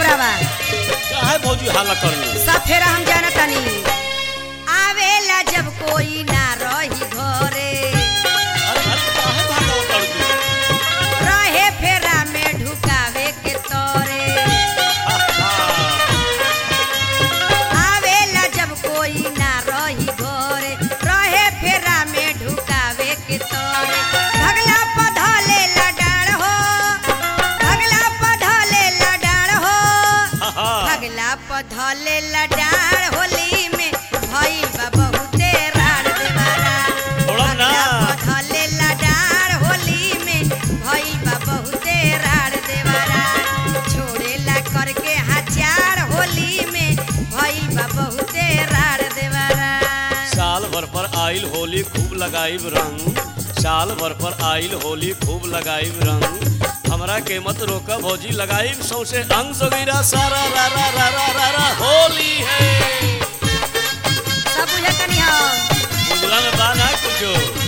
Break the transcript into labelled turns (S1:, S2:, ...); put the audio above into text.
S1: फेरा बा
S2: काहे भौजी हाला करलू
S1: सब फेरा हम जाना तनी आवेला जब कोई ना रही घरे
S2: अरे अरे काहे भागो कर दू
S1: रहे फेरा में ढुकावे के तोरे आवेला जब कोई ना रही घरे रहे फेरा में ढुकावे के तोरे भगला पधले लडाड़ हो भगला पधले लडाड़ हो भगला पधले लडाड़ होली में भई बा बहुते राड़ देवारा
S2: थोड़ा ना।
S1: भगला पधले लडाड़ होली में भई बा बहुते राड़ देवारा छोड़ेला करके हजार होली में भई बा बहुते राड़ देवारा
S2: साल भर पर आइल होली खूब लगाइब रंग साल भर पर आइल होली खूब लगाइब रंग हमरा के मत रोका भौजी लगाइब सौसे अंग सगीरा सारा रा रा रा रा रा रा होली है
S1: सब बुझतनी हम
S2: बुझला में बा ना कुछो